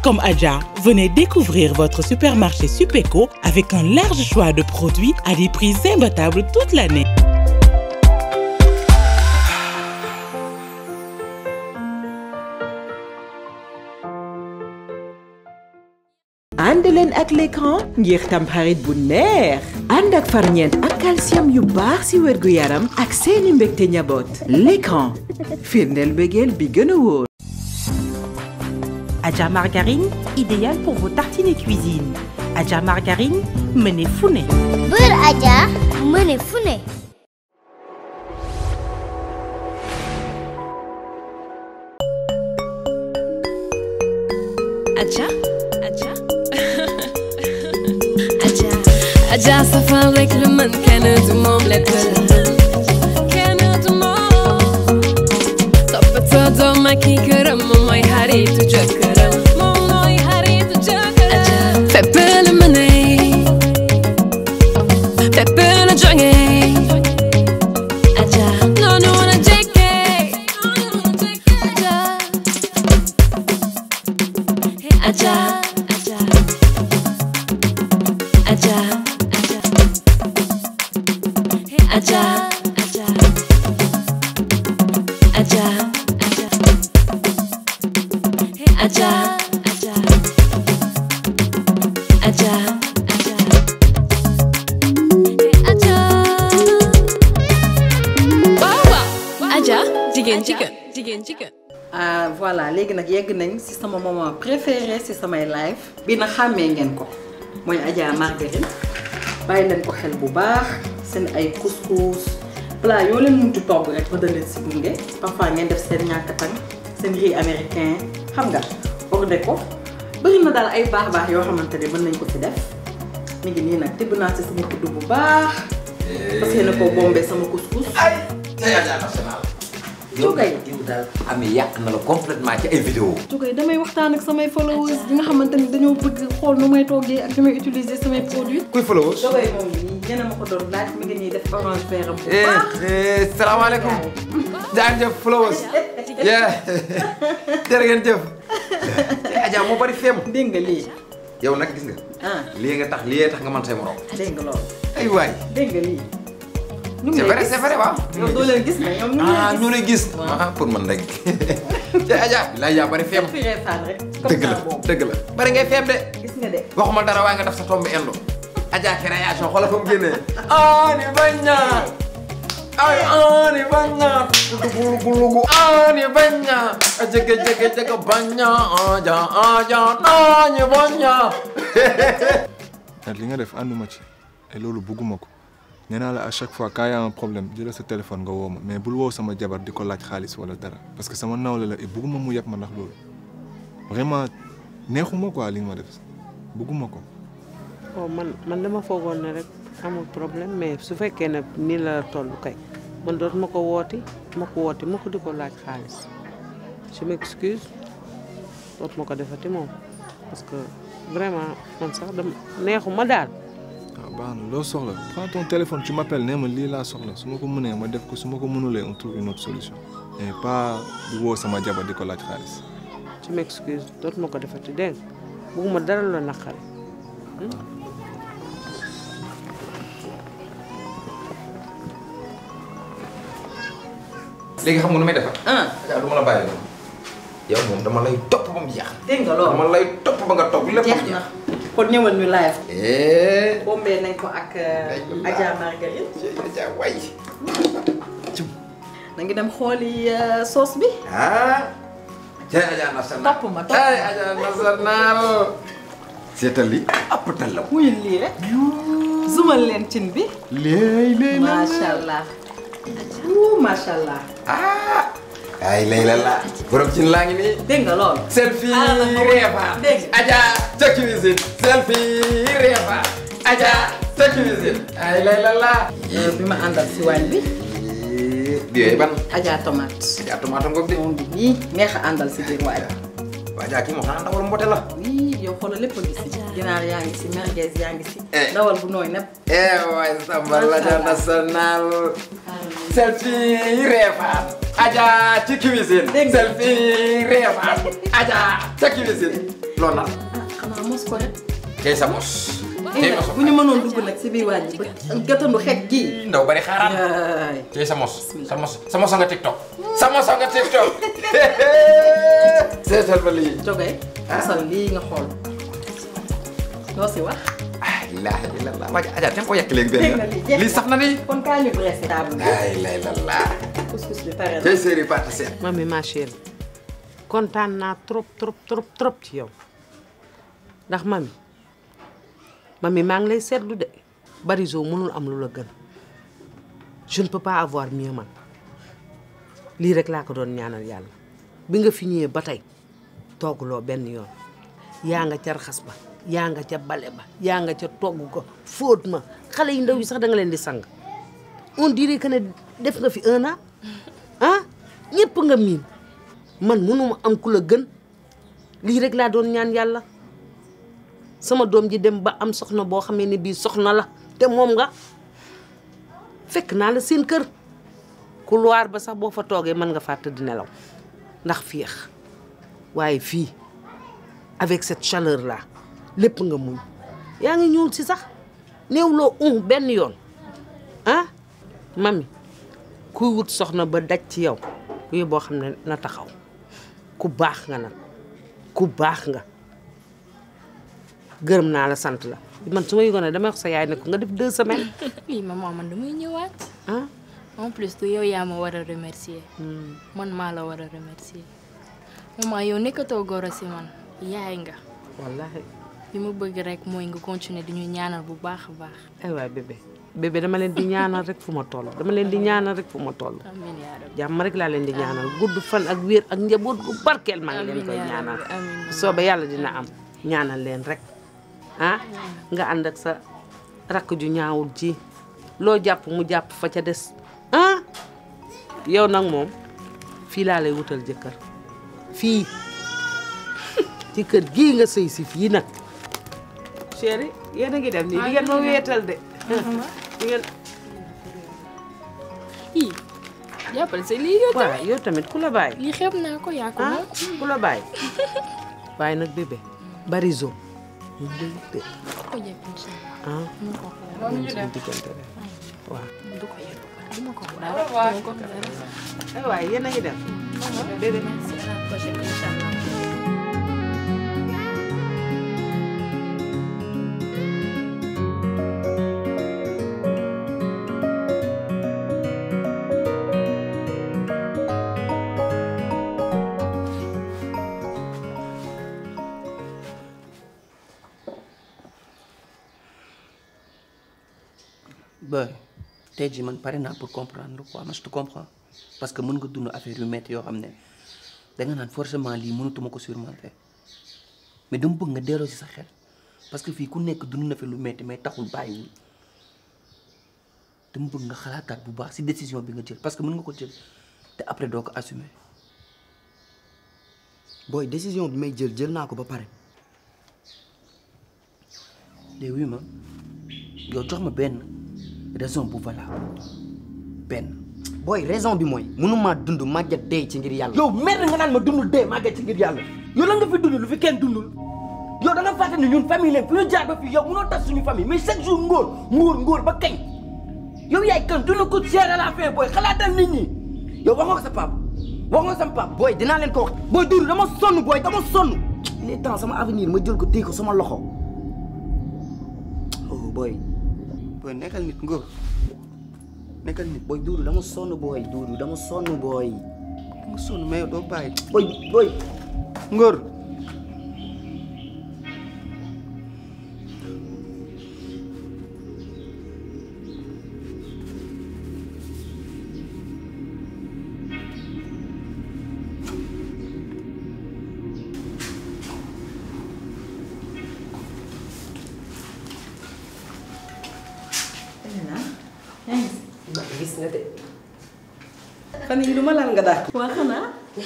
comme Adja, venez découvrir votre supermarché Supéco avec un large choix de produits à des prix imbattables toute l'année. ànd leen ak l'écran ngir tamxarit bu neex ànd ak farñeent ak calcium yu baax ci wérgu yaram ak seeni mbégte njaboot l'écran firndeel mbégeel bi gën a wóor Adja Margarine, idéal pour vos tartines et cuisine. Adja Margarine, menez founé. Beurre Adja mëne fu ne Adja Adja Adja Adja safal rek lu mën kenn du moom lépp la kenn du moom toppatoo doom ak i këram moom mooy xaritu jëkkëram moom mooy xaritu jëkkëram Adja fépp la mëne fépp la jóge Adja noonu la jekke Adja Adja Adja Adja Adja Adja Adja Adja Adja Adja waaw waaw Adja jigéen ci kër jigéen ci kër ah voilà léegi nag yegg nañ ci sama moment préféré ci samay live bi na xàmmee ngeen ko mooy Adja Margarine bàyyi leen ko xel bu baax seen ay couscous plat yoo leen muntu togg rek ba leen ci gunge parfois ngeen def seen ñàkk tang seen riz américain xam nga ordé ko bëri na daal ay baax baax yoo xamante ne mën nañ ko ci def mi ngi nii nag tibb naa ci sama kudd bu baax parce que ne ko bombé sama couscous ay tey Adja national. Cukay. yow daal amee yàq na la complètement ci ay vidéo Cukay damay waxtaan ak samay followers yi nga xamante ni dañoo bëgg xool nu may toggee ak nu may utiliser samay produits. kuy followers. Cukay moom nii ñeneen ma ko doon laaj mi ngi nii def orange vert am bu baax. eh salaamaaleykum. jaajëf followers. yeah jërë ngeen jëf. tey Adja moo bari feem. dégg nga lii yow nag gis nga. ah lii nga tax lii tax nga mën say morom. dégg nga loolu ay waay. dégg nga lii. ñu ngi c'est lay vrai gis. c'est vrai waaw. yow doo leen gis mais ñoom ñu ngi ah lay ñu gis. lay gis. ah pour man rek. tey Adja bilaay yaa bari feem. fi reefaan rek. comme dëgg la ça boobu dëgg la. bari ngay feem de. gis nga de. waxuma dara waaye nga def sa tomb indo Adja création xoolal fa mu génnee ani baña ay ani baña lugu lugu ani baña jege jege jege baña aja aja ani baña nag li nga def ànduma ci et loolu bugguma ko nee naa la à chaque fois quand y a un problème jëlal sa téléphone nga woo ma mais bul woo sama jabar di ko laaj xaalis wala dara parce que sama nawle la et bugguma mu yàpp ma ndax loolu vraiment neexuma quoi li nga ma def bugguma ko. oh man man dama foogoon ne rek amul problème mais su fekkee ne nii la toll kay man dootuma ko wooti ma ko wooti ma ko di ko laaj xaalis je m'excuse dootuma ko defati moom parce que vraiment man sax dama neexuma daal. waaw baax na loo soxla prends ton téléphone tu m'appelles nee ma lii laa soxla su ma ko mënee ma def ko su ma ko mënulee on trouve une autre solution mais pas di woo sama jabar di ko laaj xaalis. je m'excuse dootuma ko defati dégg nga bugguma dara la naqari. léegi xam nga nu may defar ah Adja du ma la bàyyi noonu yow moom dama lay topp ba mu jeex dégg nga loolu. dama lay topp ba nga topp lépp ba jeex mu na jeex kon ñëwal ñu live. eh bombee nañ ko ak euh, Adja Margarine. Adja way na ngi dem xooli euh, sauce bi. ah cay Adja national Topp ma, topp ma. cay Adja national seetal li appatal la wuyul lii rek. zumal leen cin bi. léey léey la macha allah. wuu macha allah. ah ay lay la la borom cin laa ngi nii dégg nga loolu. selfie Ah, la ma- reefa dégg nga. Adja ca cuisine selfie reefa Adja ca cuisine ay lay la la Euh, bi ma àndal si waañ bi. bi yooyu ban Adja tomate. Adja tomate ngoog de moom bi nii neex a àndal si biir waañ. waa Adja kii moo xanaa ndawal mbote la oui yow xoolal lépp a ngi si. ginaar yaa ngi si merguez yaa ngi si. Eh. ndawal bu nooy nepp. eh waay samba la Adja national selfie reefa Adja ci cuisine Dégg nga. selfie reefa Adja ca cuisine loolu la xanaa mos ko rek. tey sa mos tey mos bu ñu mënoon dugg nag si biir wàññi ba gàttandu xeet gi. ndaw bari xaaraan yaay. tey sa mos sa mos sa mos nga tiktok sa mos nga tiktok seetal ba lii Jogay. mosal lii nga xool. loo si wax. ah ilaha illallah waa Adja te ko yàq léegi dégg benn na lii jeex lii sax na ni kon kaa ñu dressé table bi. la ilaha illallah couscous bi pare na. tey séeri parti seen mami ma chérie kontaan naa trop trop trop trop ci yow ndax mami mami maa ngi lay seetlu de Barizo mënul am lu la gën je ne peux pas avoir mieux man lii rek laa ko doon ñaanal yàlla bi nga fi ñëwee ba tey togguloo benn yoon yaa nga ca raxas ba yaa nga ca bale ba yaa nga ca togg ko fóot ma xale yu ndaw yi sax da nga leen di sang on dirait que ne def nga fi un an ah ñëpp nga miin man mënuma am ku la gën lii rek laa doon ñaan yàlla sama doom ji dem ba am soxna boo xamee ne bii soxna la te moom nga fekk naa la seen kër couloir ba sax boo fa toogee mën nga faa tëdd nelaw ndax féex waaye fii avec cette chaleur là lépp nga muñ yaa ngi ñuul si sax néew loo un benn yoon ah mami kuy wut soxna ba daj ci yow kuy boo xam ne na taxaw ku baax nga nag ku baax nga gërëm naa la sant la man su ma yëgoon ne dama wax sa yaay ne ko nga def deux semaines oui maman man damay ñëwaat. ah en plus du yow yaa ma war a remercier. man maa la war a remercier. maman yow nekkatoo goro si man yaay nga. wallahi li ma bëgg rek mooy nga continuer di ñu ñaanal bu baax a baax. ay waay bébé bébé dama leen di ñaanal rek fu ma toll dama leen di ñaanal rek fu ma toll amiin yaa rabbi. jàmm rek laa leen di ñaanal gudd fan ak wér ak njaboot gu barkeel maa ngi leen koy Amiin yaa ñaanal rabbi, amiin. soobee yàlla dina am ñaanal leen rek ah nga ànd ak sa rakk ju ñaawul ji loo jàpp mu jàpp fa ca des ah yow nag moom fii laa lay wutal jëkkër fii ci kër gii nga sëy si fii nag chéri yéen a ngi dem nii di ngeen ma wéetal de di ngeen ii jàppal sa lii yow waaw yow tamit ku la bàyyi lii xeeb naa ko yaa ko ah moom. ku la bàyyi waaye nag bébé Barizo ñu ngi lay de ko jëf incha allah. ah mu ko ko ñun suñu diggante rek waaw du ko yëg du ma ko wax dara du ma ko wax dara. ay waay yéen a ngi dem bébé merci à la prochaine incha allah. ba tey jii man pare naa pour comprendre quoi man je te comprends parce que mën nga dund affaire yu métti yoo xam ne danga naan forcément lii mënatuma ko surmonter mais dama bëgg nga delloo ci sa xel parce que fii ku nekk dund na fi lu métti mais taxul bàyyiwul dama bëgg nga xalaataat bu baax ci décision bi nga jël parce que mën nga ko jël te après doo ko assumer. booy décision bi may jël jël naa ko ba pare léegi oui ma yow jox ma benn raison bu valable benn. booy raison bi mooy mënumaa dund màgget dee ci ngir yàlla yow mer nga naan ma dundul dee màgget ci ngir yàlla yow la nga fi dund lu fi kenn dundul yow da nga fàtte ne ñun famille leen fi ñu jaar ba fii yow mënoo tas suñu famille mais chaque jour ngóor ngóor ngóor ba kañ yow yaay kan tu ne coûtes cher à la fin booy xalaatal nit ñi yow wax nga ko sa papa wax nga sama papa booy dinaa leen ko wax booy duuru dama sonn booy dama sonn il est temps sama avenir ma jël ko téye ko sama loxo oh booy booy nekkal nit ngóor nekkal nit booy duuru dama sonn booy duuru dama sonn booy dama sonn mais yow doo bàyyi booy booy ngóor gis nga de fan yii du ma laal nga daal. waa xanaa.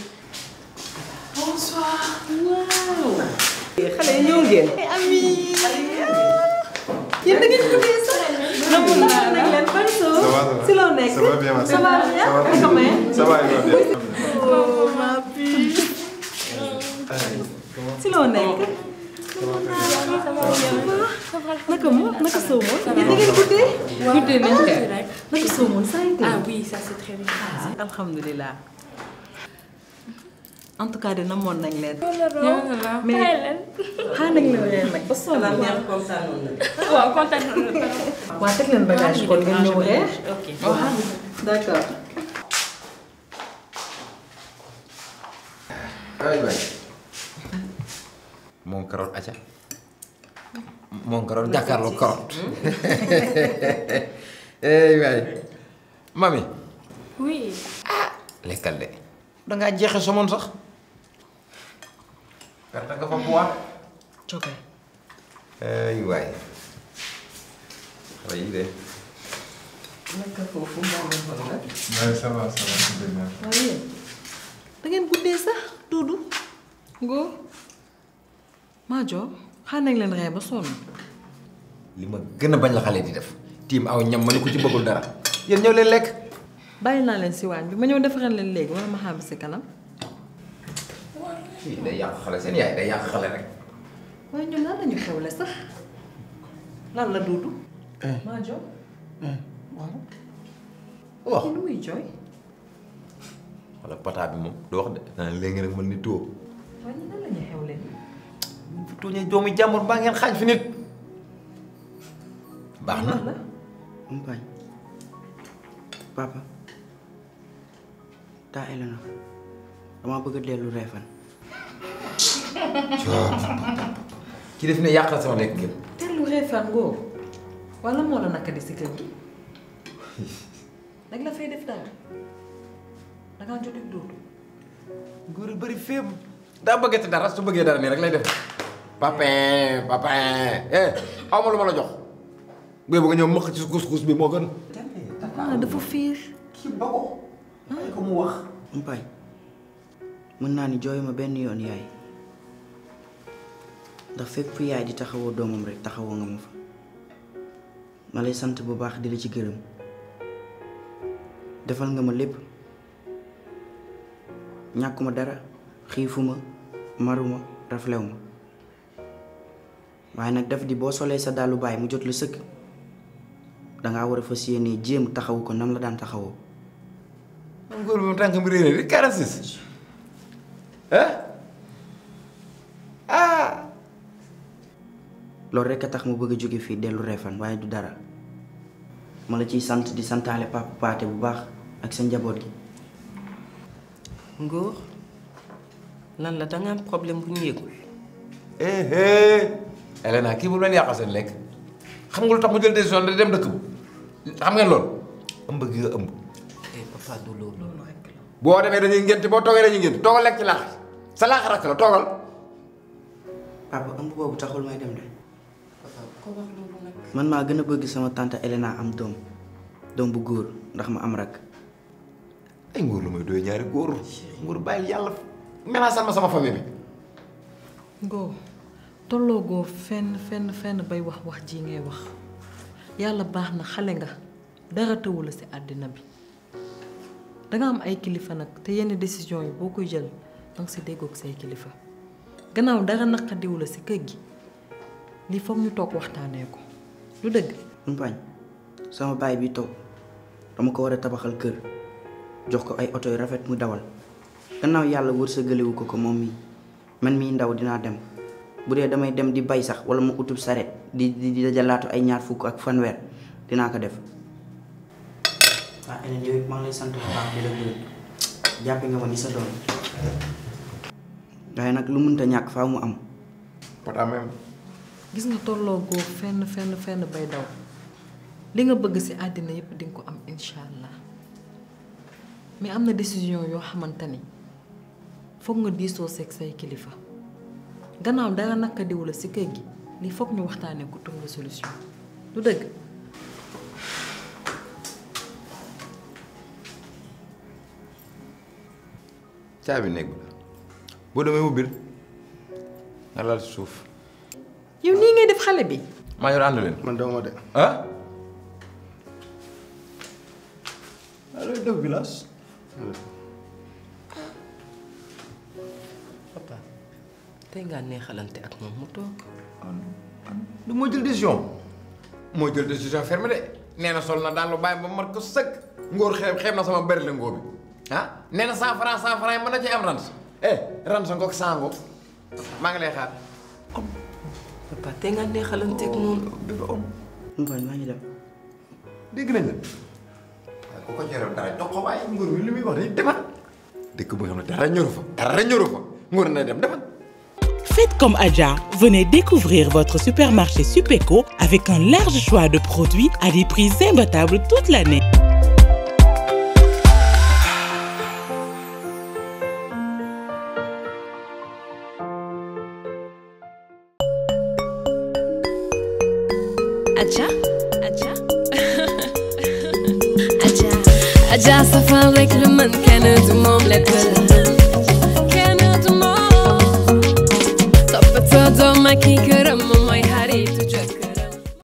bonsoir. waaw. xale yi ñëw ngeen. ami. yéen da ngeen tuddee sax. namoon naa la leen bari soo. Ça va, ça va. si loo nekk. Ça va bien, ma ça va bien. Ça va bien. Comment est? Ça va, il va bien. Oh ma fille. si loo nekk. naka moom naka soo moom. yéen da ngeen guddee. guddee nañ tuuti kay. rek. naka soo moom ça a été. Ah oui, ça c'est très bien passé. alhamdulilah. en tout cas de namoon nañ leen. mais mais xaar nañ leen leen nag ba sonn. waaw kontaan na waa teg leen bagage kon ngeen ñëw reer. ok waaw d'accord. ay waay moom carotte aca moom carotte jàkkaarloo carotte ay waay mami oui lekkal de dangaa jeexe somoon sax perte nga fa bois Joge. ay waay xale yi de naka foofu moo leen xool nag. Ouais, ça va, ça va, c'est bien. waaye da ngeen guddee sax Duudu Ngor Maajo xaar nañ leen ree ba sonn. li ma gën a bañ la xale di def tiim aw ñam ma ne ko ci bëggul dara yéen ñëw leen lekk bàyyi naa leen si waañ bi ma ñëw defaral leen léegi wala ma xaar ba si kanam. fii day yàq xale seen yaay day yàq xale rek waaye ñun lan lañu xewle sax lan la Duudu. Maajo. waaw. wax kii lu muy jooy. wala pata bi moom du wax de naan léegi nag mën ni tuwo waaye ñun lan lañu xewle. fu tooñee doomu jàmbur baa ngeen xaañ fi nit baax na la. Mpañ papa taa Elena dama bëgg a dellu reefan ki def ne yàqal sama lekk ngeen tellu reefaan ngoo wala moo la naka di si kër gi. nag la fay def daal dangaa jot ak Duudu. góor bëri féem daa bëggati dara su bëggee dara nii rek lay def papin papin eh aw ma lu ma la jox booy bëgg ñëw mëq ci kus-kus bi moo gën ah dafa fiir. kii ba ko ay ko mu wax Mpañ mën naa ni jooyuma benn yoon yaay ndax fépp fu yaay di taxawoo doomam rek taxawoo nga ma fa ma lay sant bu baax di la ci gërëm defal nga ma lépp ñàkkuma dara xiifuma maruma raflew ma waaye nag daf di boo solee sa dàllu baay mu jot la sëkk dangaa war a fas yéene jéem taxawu ko nam la daan taxawoo góor bi mu tànk mi réeré di 46 ah ah loolu rekk a tax mu bëgg a jóge fii dellu reefan waaye du dara ma la ciy sant di santaale papa paate bu baax ak sa njaboot gi Ngóor lan la danga am problème bu ñu yëgul eh eh Elena kii bu leen yàqal seen lekk xam nga lu tax mu jël décision de dem dëkk bu xam ngeen loolu ëmb gi nga ëmb eh papa du loolu boo demee dañuy ngénte boo toogee dañuy ngénte toogal lekk ci laax sa laax rakk la toogal papa ëmb boobu taxul may dem de man maa gën a bëgg sama tante Elena am doom doom bu góor ndax ma am rakk ay nguur lu may doy ñaari góor nguur bàyyil yàlla menacé ma sama famille bi ngoo tolloo goo fenn fenn fenn bay wax wax ji ngay wax yàlla baax na xale nga dara tëwu la si àddina bi danga am ay kilifa nag te yenn décision yi boo koy jël danga si déggoog say kilifa gannaaw dara naqadiwu la si kër gi lii foog ñu toog waxtaanee ko lu dëgg Mpañ sama baay bi toog dama ko war a tabaxal kër jox ko ay oto yu rafet mu dawal gannaaw yàlla wërsëgalewu ko ko moom mii man mii ndaw dinaa dem bu dee damay dem di bay sax wala ma utub saret di di di dajalaatu ay ñaar fukk ak fanweer dinaa ko def waa Hélène yow it maa ngi lay sant bu baax di la gërëm jàppe nga ma ni sa doom waaye nag lu mënta ñàkk faaw mu am pata même gis nga tolloo goo fenn fenn fenn bay daw li nga bëgg ci àddina yépp dinga ko am incha allah mais am na décision yoo xamante ni foog nga diisoo seeg say kilifa gannaaw dara naka diw la ci kër gi lii foog ñu waxtaanee ko trouver solution du dëgg caabi néeg bi la boo demee ubbil nga lal ci suuf yow nii ngay def xale bi maa yor ànd leen man dama de. ah allo def village. papa tey ngaa neexalante ak moom mu toog du moo jël décision moo jël décision ferme de nee na sol na daal lu bàyyi ba mat ko sëkk ngóor xeeb xeeb na sama bëri la ngóor bi ah nee na cent franc cent franc yi mën na ci am rans eh rans ngoog sango maa ngi lay xaar papa te nga neexalanteeg moom. bébé om Ngoñ maa ngi dem. dégg nañ la waaye ku ko jëral dara jox ko waaye ngóor mi li muy wax dañuy demal dëkk boo xam ne dara ñoru fa dara ñoru fa ngóor na dem demal Faites comme Adja, venez découvrir votre supermarché Supéco avec un large choix de produits à des prix imbattables toute l'année. Adja Adja Adja Adja safal rek la mën kenn du moom lépp la kenn du moom toppatoo doom ak i këram moom mooy xaritu